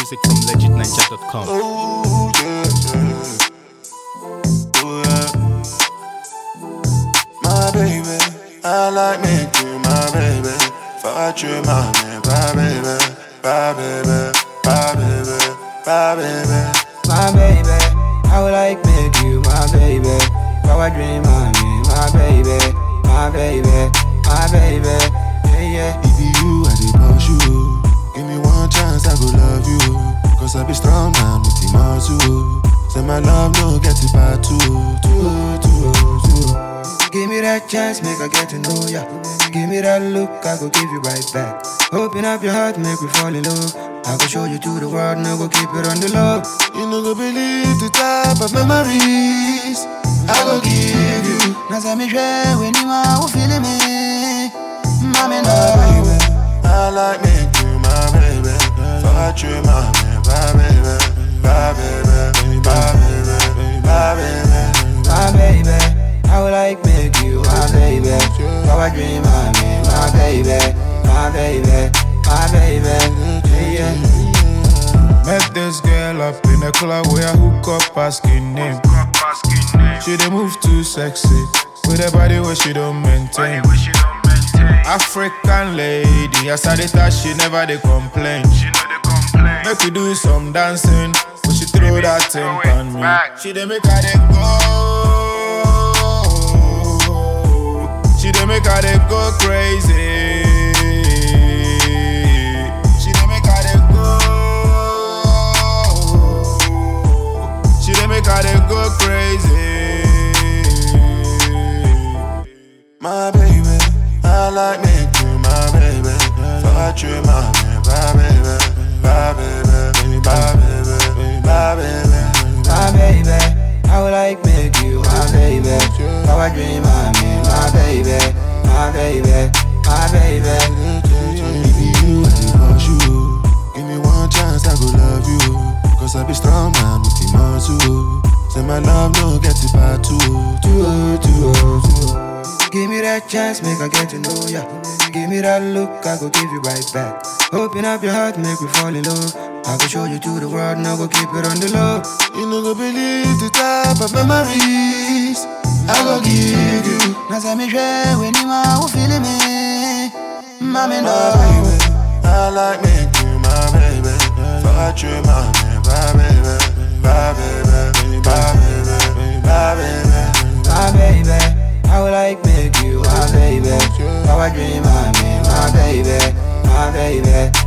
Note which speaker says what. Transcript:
Speaker 1: music from legitninja.com.
Speaker 2: Oh, yeah, yeah. Oh, yeah. My baby, I like me you my baby. Fuck you, my man, my baby, my baby, my baby, my baby.
Speaker 3: my baby. I would like make you my baby. Power dream, my me, my baby, my baby, my baby. Yeah, yeah.
Speaker 2: If you, I did push you. Give me one chance, I go love you. Cause I be strong, man, with the muscle. Say my love, no get it back too, too, too, too.
Speaker 3: Give me that chance, make I get to know ya. Give me that look, I go give you right back. Open up your heart, make me fall in love. I go show you to the world, now go keep it on the low.
Speaker 2: You no go believe the type of memories I go give you.
Speaker 3: Now say me share when you are who feeling me. Mommy, no.
Speaker 2: baby. I like me you, my baby. Fuck you, my man, my baby, my baby, my baby, my baby.
Speaker 3: my baby. I would like make you my baby. Power dream, my me, my baby, my baby, my baby. Yeah, yeah.
Speaker 4: Met this girl up in a club where I hook up asking name. She dey move too sexy with a body where she don't maintain. African lady, as I dey touch, she never dey complain. Make we do some dancing, but she throw that thing on me. She dey make her dey go. She dey make her dey go crazy. She dey make her dey go. She dey make her dey go crazy.
Speaker 2: My baby, I like me you, my baby. Fuck you, my man, my baby, my baby, my baby, my baby.
Speaker 3: my baby. I would like make you my baby. Power dream, my me, my baby, my baby, my baby.
Speaker 2: If you, I dey push you. Give me one chance, I go love you. Cause I be strong, man, with the muscle. Say my love, no get it back too, too, too, too.
Speaker 3: Give me that chance, make I get to know ya. Give me that look, I go give you right back. Open up your heart, make me fall in love. I go show you to the world, now go keep it on the low.
Speaker 2: You no go believe the type of memories I go give you.
Speaker 3: Now say me share when you are who feeling me. Mommy,
Speaker 2: My
Speaker 3: no.
Speaker 2: baby, I like me you, my baby. Fuck you, my man, my baby, my baby, my baby, my baby.
Speaker 3: my baby. I would like make you my baby. Power dream, my me, my baby, my baby,